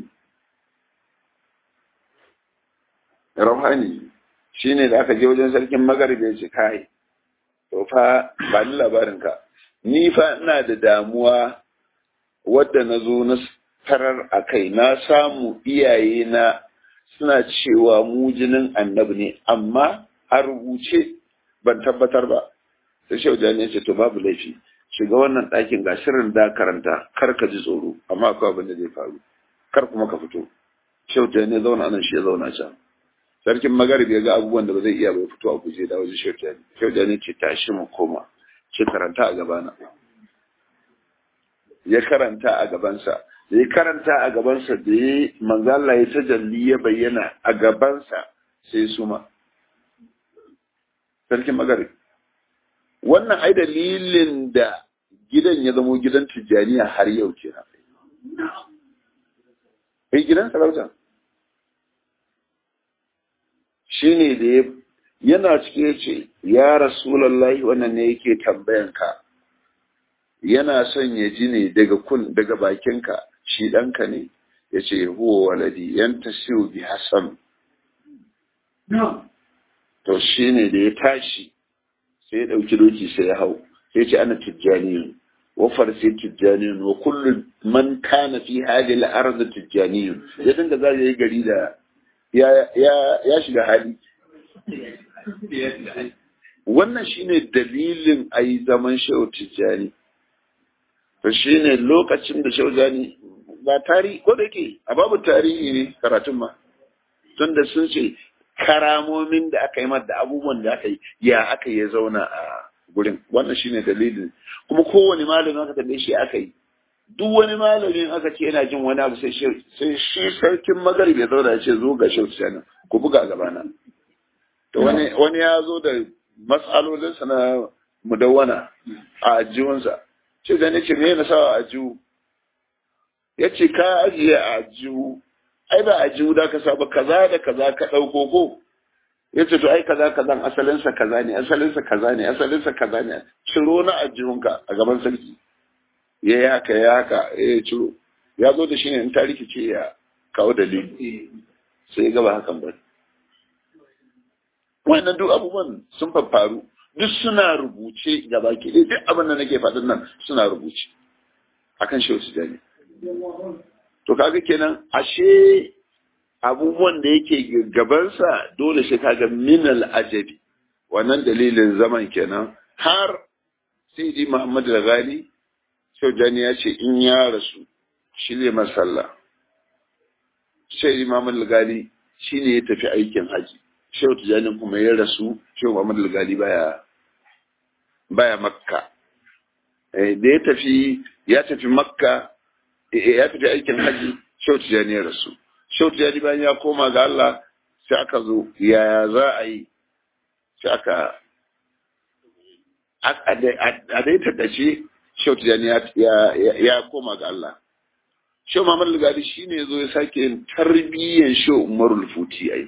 rauhani shine da aka je wajen sarkin magharibi ya ce kai to fa ba ni labarin ka ni fa ina da damuwa wadda na zo na tarar a kai na samu iyaye na suna cewa mu jinin annabi ne amma a rubuce ban tabbatar ba sai shehu jani ya ce to babu laifi shiga wannan ɗakin ga shirin da karanta kar ka ji tsoro amma akwai abin da zai faru kar kuma ka fito shehu jani ya zauna nan shi ya zauna can sarkin magarib ya ga abubuwan da ba zai iya bai fito a guje da wajen shehu jani shehu jani ce tashi mu koma shi karanta a gabana ya karanta a gabansa da ya karanta a gabansa da ya manzala ya tajalli ya bayyana a gabansa sai suma sarkin magarib wannan ai dalilin da gidan ya zamo gidan tijjaniya har yau ke na ai gidan sarauta shi ne da ya yana cike ce ya rasulallah wannan ne yake tambayanka yana son ya ji ne daga kun daga bakinka shi ɗanka ne ya ce huwa waladi yan tasiru bi hasan to shi ne da ya tashi sai ya ɗauki doki sai ya hau sai ce ana tijjaniyun wa farsi tijjaniyun wa kullu man kana fi hadhihi al-ard tijjaniyun ya dinga za yi gari da ya ya ya shiga hali wannan shine dalilin ayi zaman shehu tijjani to shine lokacin da shaujani ba tarihi ko da yake a babu tarihi ne karatun ma tunda sun ce karamomin da aka yi da abubuwan da aka yi ya aka yi zauna a gurin wannan shine dalilin kuma kowane malamin aka tambaye shi aka yi duk wani malamin aka ce yana jin wani abu sai shi sarkin magarib ya zauna ya ce zo ga shautu sanin ku buga gabana to wani wani ya zo da matsalolinsa na mudawwana a ajiyunsa ce da ce me na sawa a ajiyu ya ce ka ajiye a ajiyu ai ba ajiyu da ka saba kaza da kaza ka ɗauko ko ya ce to ai kaza kazan asalinsa kaza ne asalinsa kaza ne asalinsa kaza ne ciro na ajiyunka a gaban sarki ya yi haka ya haka ya ciro ya zo da shi ne in ta rikice ya kawo dalili sai gaba hakan ba wannan duk abubuwan sun faru duk suna rubuce ga baki ɗaya duk abin da nake faɗin nan suna rubuce akan shi wasu jami to kaga kenan ashe abubuwan da yake gabansa dole sai kaga minal ajabi wannan dalilin zaman kenan har sai ji Muhammad Ghali Shaujani ya ce in ya rasu shi ne masalla sai Muhammad Ghali shi ne ya tafi aikin haji Shehu Tijjani kuma ya rasu Shehu Muhammad Ghali baya baya Makka da ya tafi ya tafi Makka ya tafi aikin haji Shehu Tijjani ya rasu Shehu Tijjani bayan ya koma ga Allah sai aka zo yaya za a yi sai aka a dai tattace Shehu Tijjani ya koma ga Allah Shehu Muhammad Lugari shi ne zo ya sake yin tarbiyyan Shehu Umarul Futi ai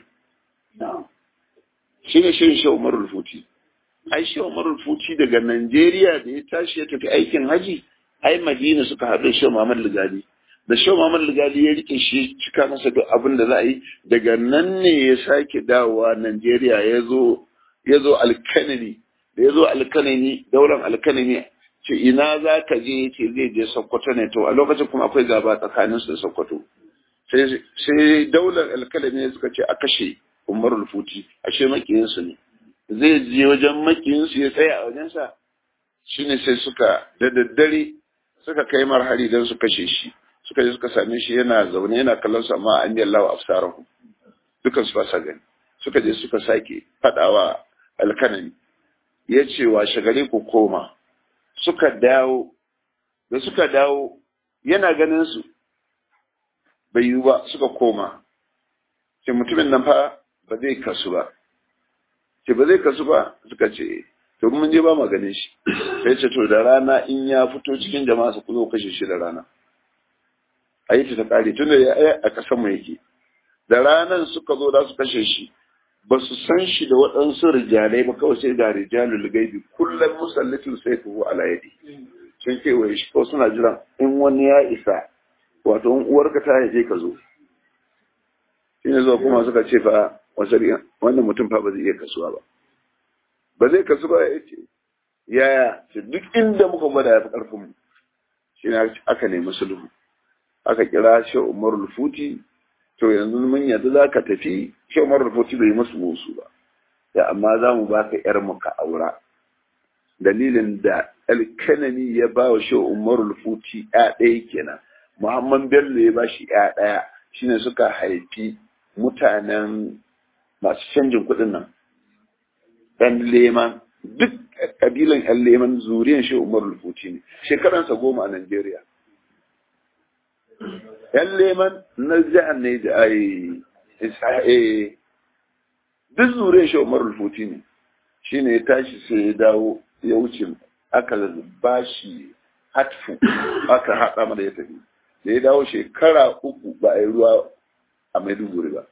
shi ne shirin Shehu Umarul Futi ai Shehu Umarul Futi daga Najeriya da ya tashi ya tafi aikin haji ai Madina suka haɗu Shehu Muhammad Lugari da Shehu Muhammad Lugari ya rike shi cika masa duk abin da za a yi daga nan ne ya sake dawowa Najeriya ya zo ya zo alkanani da ya zo alkanani daular alkanani ce ina za ka je ce zai je sokoto ne to a lokacin kuma akwai gaba tsakanin su da sokoto sai daular alkanani suka ce a kashe umarul futi ashe makiyinsu ne zai je wajen makiyinsu ya tsaya a wajensa shine sai suka da daddare suka kai marhari don su kashe shi suka je suka same shi yana zaune yana kallon su amma an yi Allah afsarahu dukan su ba sa gani suka je suka sake fadawa alkanani ya ce wa shagare ku koma suka dawo da suka dawo yana ganin su bai yiwu ba suka koma ce mutumin nan fa ba zai kasu ba ce ba zai kasu ba suka ce to mun je ba ma ganin shi sai ce to da rana in ya fito cikin jama'a su kuzo kashe shi da rana a yi ta kare tun da ya a kasan mu yake da ranan suka zo da su kashe shi ba su san shi da waɗansu rijalai ba kawai sai ga rijalul gaibi kullum musallatin sai tuhu ala yadi sun kewaye shi kawai suna jiran in wani ya isa wato in uwarka ta haife ka zo shi ne zuwa kuma suka ce fa wannan mutum fa ba zai iya kasuwa ba ba zai kasu ba ya ce yaya ce duk inda muka gwada ya fi ƙarfin mu shi ne aka nemi sulhu aka kira shi umarul futi to yanzu mun yadda za ka tafi shi umar rufuti bai musu musu ba da amma za mu ba ka yar ka aura dalilin da alkanani ya ba wa shi umar rufuti ya ɗaya kenan muhammad bello ya ba shi ya ɗaya shine suka haifi mutanen masu canjin kuɗin nan ɗan leman duk ƙabilan ɗan leman zuriyan shi umar rufuti ne shekaransa goma a najeriya ‘yan leman na jihar ne da ai duk zure shi umar rufuti ne shi ne ya tashi sai ya dawo ya wuce aka ba shi hatfu aka haɗa mana ya tafi da ya dawo shekara uku ba a yi ruwa a maiduguri ba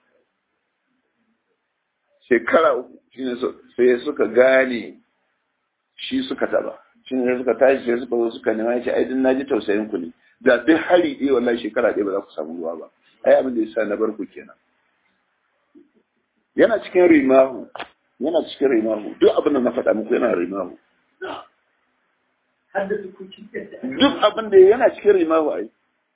shekara uku shi ne sai suka gane shi suka taba shi ne suka tashi sai suka zo suka nema ya ce ai din naji tausayin ku ne da duk hari ɗaya wallahi shekara ɗaya ba za ku samu ruwa ba ai abin da yasa na bar ku kenan yana cikin rimahu yana cikin rimahu duk abin da na faɗa muku yana rimahu duk abin da yana cikin rimahu ai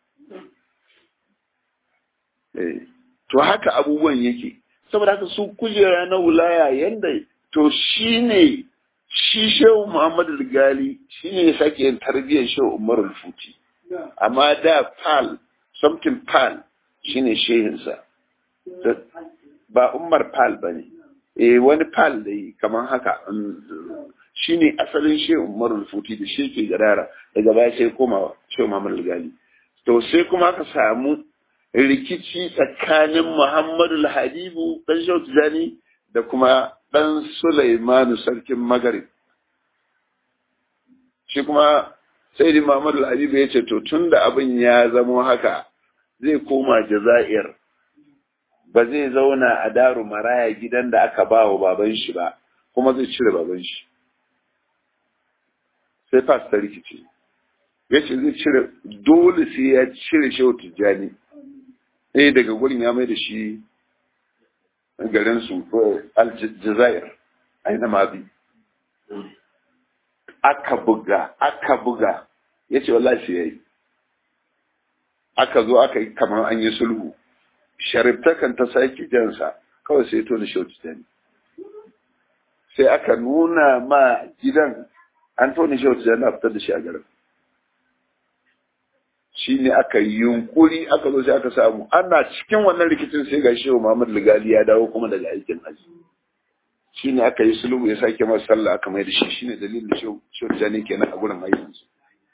to haka abubuwan yake saboda haka su kujera na wulaya yanda to shine shi shehu muhammadu gali shi ne ya sake yin tarbiyyar shehu umaru futi amma da pal something pal shi ne shehinsa ba umar pal ba ne eh wani pal da yi kamar haka shi ne asalin shehu umaru futi da shi ke gadara daga baya sai koma shehu muhammadu gali to sai kuma aka samu rikici tsakanin muhammadu habibu dan shehu tijani da kuma ɗan Sulaimanu sarkin Magarib. Shi kuma sai di Muhammad al-Habibu ya ce, To, tun da abin ya zamo haka zai koma Jaza'ir, ba zai zauna a daru maraya gidan da aka ba wa baban shi ba, kuma zai cire baban shi. Sai fas ta rikici. Ya ce zai cire, dole sai ya cire shehu Tijjani. Ɗaya daga gurin ya mai da shi garinsu aljazair aina ma bi aka buga aka buga ya ce wallahi sai yayi aka zo aka yi kamar an yi sulhu shariftakan ta sake jansa kawai sai to da shauci dani sai aka nuna ma gidan an tone shauci dani a fitar da shi a garin shi ne aka yi yunkuri aka zo sai aka samu ana cikin wannan rikicin sai ga shehu Muhammad Ligali ya dawo kuma daga aikin haji shi ne aka yi sulhu ya sake masa sallah aka mai da shi shi ne dalilin da shehu Jani kenan a gurin aikin su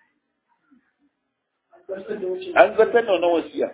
an zartar da wannan wasiya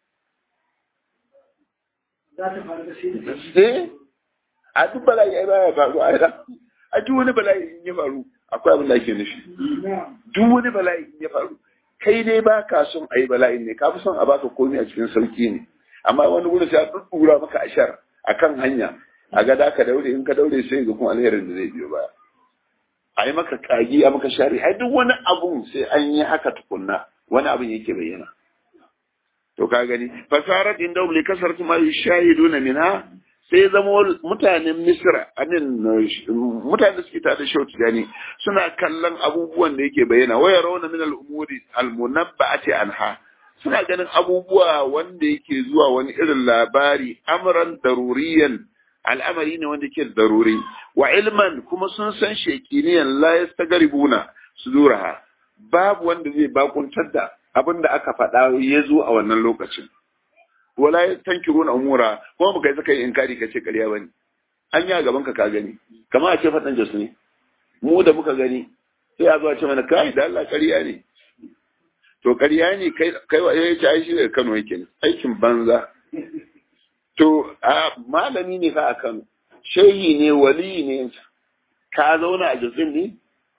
sai a duk bala'i ai baya faru a a duk wani bala'i in ya faru akwai abin da ake nufi duk wani bala'i in ya faru kai dai ba ka son a yi bala'in ne ka fi son a baka komai a cikin sauki ne amma wani gudu sai a ɗuɗɗura maka ashar a kan hanya a ga ka daure in ka daure sai ga kuma alherin da zai biyo baya a yi maka kagi a maka shari ai duk wani abun sai an yi haka tukunna wani abun yake bayyana to ka gani fasarat inda li kasartu ma yushahiduna minha sai zama mutanen Misra anin mutanen da suke tare da Shehu Tijani suna kallon abubuwan da yake bayyana waya rauna min al-umuri al-munabba'ati anha suna ganin abubuwa wanda yake zuwa wani irin labari amran daruriyan al'amari ne wanda yake daruri wa ilman kuma sun san shekiniyan la yastagaribuna suduraha babu wanda zai bakuntar da abin da aka faɗa ya zo a wannan lokacin wala ya tankiru na umura kuma baka yi saka yi inkari ka ce ƙarya bane an yi a gaban ka ka gani kamar a ce faɗan jos ne mu da muka gani sai a zo a ce mana kai da Allah ƙarya ne to ƙarya ne kai kai wa ya ce ai shi daga Kano yake ne aikin banza to a malami ne fa a Kano shehi ne wali ne ka zauna a Jos ne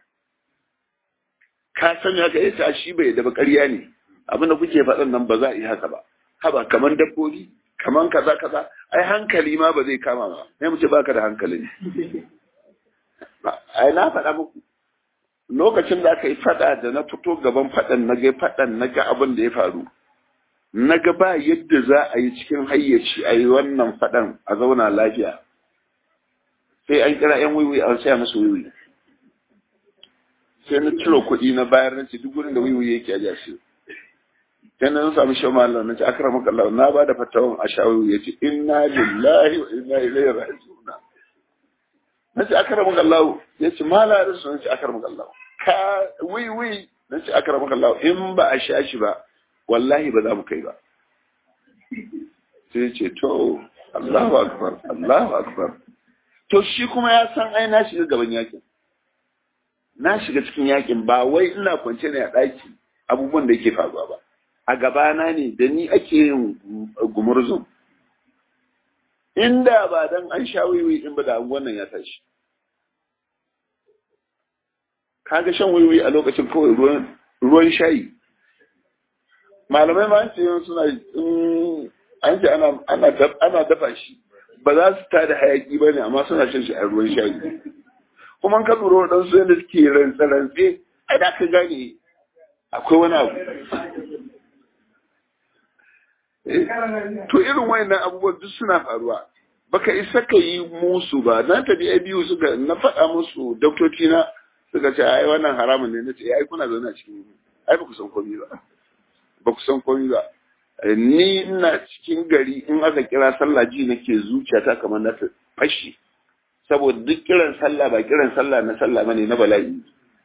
ka sani haka yace shi bai da ba ƙarya ne abinda kuke faɗan nan ba za a yi haka ba haba kaman dabbobi kaman kaza kaza ai hankali ma ba zai kama ba sai mu ce baka da hankali ne ai na faɗa muku lokacin da aka yi faɗa da na fito gaban faɗan na ga faɗan na ga abin da ya faru na ga ba yadda za a yi cikin hayyaci a yi wannan faɗan a zauna lafiya sai an kira yan wiwi an saya musu wiwi sai na ciro kuɗi na bayar na ce duk wurin da wiwi yake a shi sai na samu shi mallam na ce akramaka Allah na ba da fatawan a shawu ya ce inna lillahi wa inna ilaihi raji'un na ce akramaka Allah ya ce mala rasu na ce akramaka Allah ka wi wi na ce akramaka Allah in ba a sha shi ba wallahi ba za mu kai ba sai ce to Allahu akbar Allahu akbar to shi kuma ya san ai na shiga gaban yakin na shiga cikin yakin ba wai ina kwance ne a ɗaki abubuwan da yake faruwa ba a gabana ne da ni ake yin gumurzun inda ba dan an sha wiwi in ba da wannan ya tashi kaga shan wiwi a lokacin kawai ruwan ruwan shayi malamai ma an ce suna an ce ana ana dafa shi ba za su tada hayaki ba ne amma suna shan shi a ruwan shayi kuma ka lura waɗansu yadda suke rantsa-rantse ai da ka gane akwai wani abu to irin wayannan abubuwan duk suna faruwa baka isa ka yi musu ba na tafi a biyu suka na faɗa musu doktoci na suka ce ai wannan haramun ne na ce ai kuna zaune a cikin ai ba ku san komai ba ba ku san komai ba ni ina cikin gari in aka kira sallah ji nake zuciyata kamar na ta fashi saboda duk kiran sallah ba kiran sallah na sallah bane na bala'i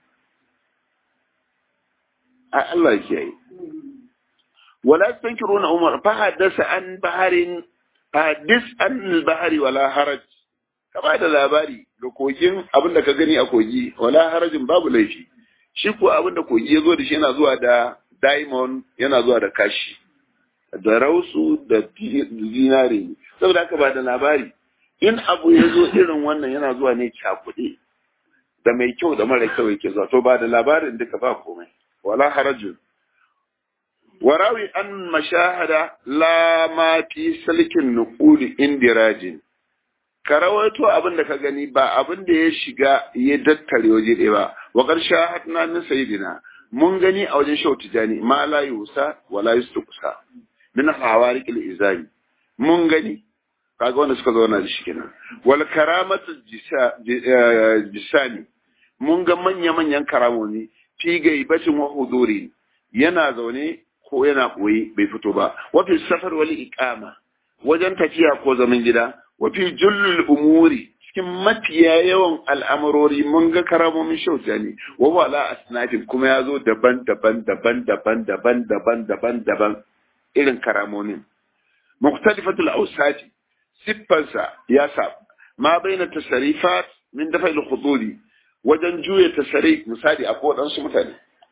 a Allah ya yi wala tankiruna umar fa haddasa an baharin hadis an bahari wala haraj ka ba da labari ga kogin abin da ka gani a kogi wala harajin babu laifi shi ko abin da kogi ya zo da shi yana zuwa da diamond yana zuwa da kashi da rausu da zinare saboda haka ba da labari in abu ya zo irin wannan yana zuwa ne cakuɗe da mai kyau da mara kyau yake zuwa to ba da labarin duka ba komai wala harajin warawi an mashahada la ma fi salkin nuquli indirajin ka rawaito abin da ka gani ba abin da ya shiga ya dattare waje ɗaya ba wa ƙarshe hatna min sayidina mun gani a wajen shau tijani ma la yusa wa la yustuqsa min hawariq al-izami mun gani kaga wanda suka zauna da shi kenan wal karamatu jisani mun ga manya manyan karamomi fi gaibatin wa huduri yana zaune ko yana koyi bai fito ba wa fi safar wal iqama wajen tafiya ko zaman gida wa fi jullul umuri cikin mafiya yawan al'amurori mun ga karamomin shauta ne wa wala asnafin kuma ya zo daban daban daban daban daban daban daban daban irin karamomin muktalifatul ausati siffansa ya sa ma baina tasarifat min dafa al wajen juya tasari misali a waɗansu mutane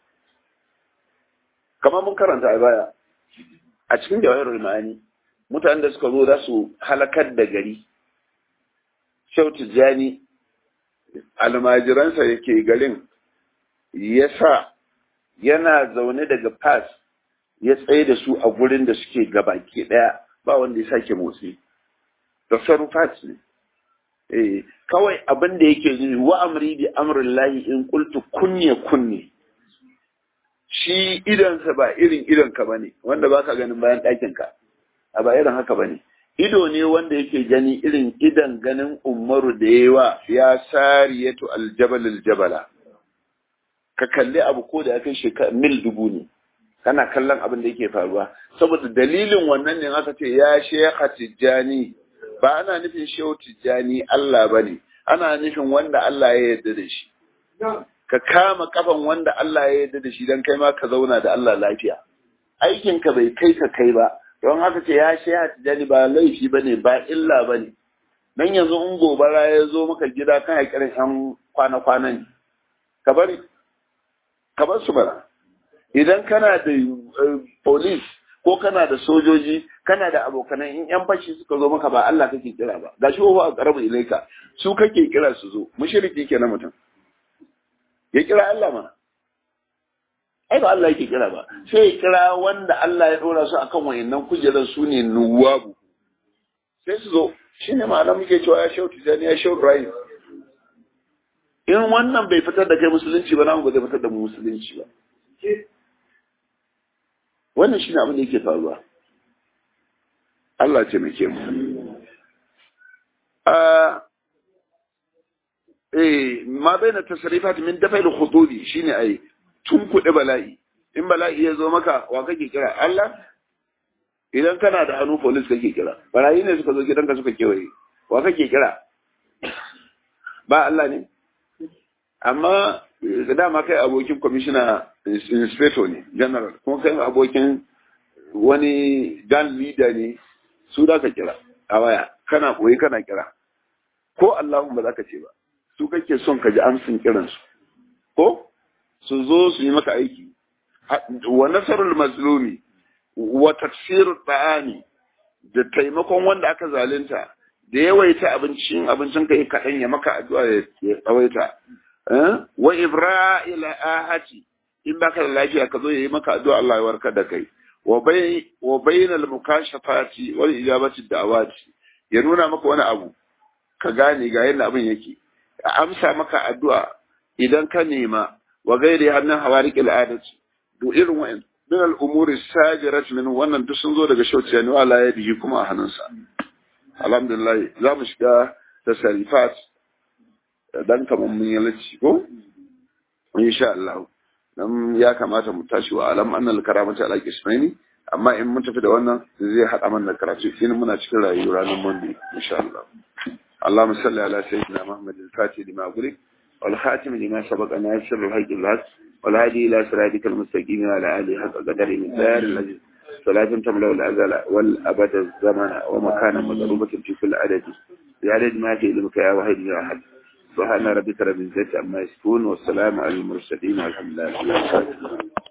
kamar mun karanta a baya a cikin jawahirul ma'ani mutanen da suka zo za su halakar da gari shau tijjani almajiransa yake garin ya sa yana zaune daga pass ya tsaye da su a gurin da suke gabaki daya ba wanda ya sake motsi da sarufat ne eh kawai abin da yake yi wa amri bi amrin lahi in qultu kunne kunne shi idansa ba irin idanka bane wanda baka ganin bayan ɗakin ka a ba irin haka bane ido ne wanda yake gani irin idan ganin umaru da yawa ya sariyatu aljabal aljabala ka kalli abu ko da ya kai shekara mil dubu ne kana kallon abin da yake faruwa saboda dalilin wannan ne aka ce ya shekha tijjani ba ana nufin shehu tijjani Allah ba ne ana nufin wanda Allah ya yarda da shi ka kama kafan wanda Allah ya yarda da shi don kai ma ka zauna da Allah lafiya aikinka bai kai ka kai ba don haka ce ya sheha tijjani ba laifi ba ne ba illa ba ne dan yanzu in gobara ya zo maka gida kan haƙirin yan kwana-kwana ne ka bari ka bar su bara idan kana da police ko kana da sojoji kana da abokanan in yan fashi suka zo maka ba Allah kake kira ba gashi wa aqrabu ilaika su kake kira su zo mushriki kenan mutum ya kira Allah mana ai ba Allah yake kira ba sai ya kira wanda Allah ya dora su akan wayannan kujerar su ne nuwabu sai su zo shine ma'ana muke cewa ya shautu jani ya shautu rai in wannan bai fitar da kai musulunci ba namu ba zai fitar da mu musulunci ba wannan shine abin da yake faruwa Allah ce muke mu eh ma baina tasrifat min dafa'il khududi shine ai tun kuɗe bala'i in bala'i ya zo maka wa kake kira Allah idan kana da hannu police kake kira barayi ne suka zo gidanka suka kewaye wa kake kira ba Allah ne amma da dama kai abokin commissioner inspector ne general kuma kai abokin wani gang leader ne su da ka kira a waya kana koyi kana kira ko Allahun ba za ka ce ba su kake son ka ji amsin kiransu ko su zo su yi maka aiki wa nasarul mazlumi wa tafsirul ba'ani da taimakon wanda aka zalunta da yawaita abincin abincin kai kaɗan ya maka addu'a ya tsawaita wa ibra'il ahati in baka da lafiya ka zo yayi maka addu'a Allah ya warkar da kai wa bai wa bainal mukashafati wal ijabati da'awati ya nuna maka wani abu ka gane ga yadda abin yake amsa maka addu'a idan ka nema wa gairi hannun hawariqil adati to irin wa'in min al-umuri sajirat min wannan duk sun zo daga shauciya ne wala ya bihi kuma a hannunsa alhamdulillah za mu shiga tasarifat dan kamar mun yi lacci ko insha Allah dan ya kamata mu tashi wa alam annal karamata ala kismaini amma in mun tafi da wannan zai hada mana karatu in muna cikin rayuwa ranar monday insha Allah اللهم صل على سيدنا محمد الفاتح لما أغلق والخاتم لما سبق ناصر الحق الحق والهادي إلى صراطك المستقيم وعلى آله حق قدر من دار الذي صلاة تملأ الأزل والأبد الزمن ومكانا مضروبة في كل عدد بعدد ما في علمك يا واحد يا أحد سبحان ربك رب العزة عما يصفون والسلام على المرسلين والحمد لله رب العالمين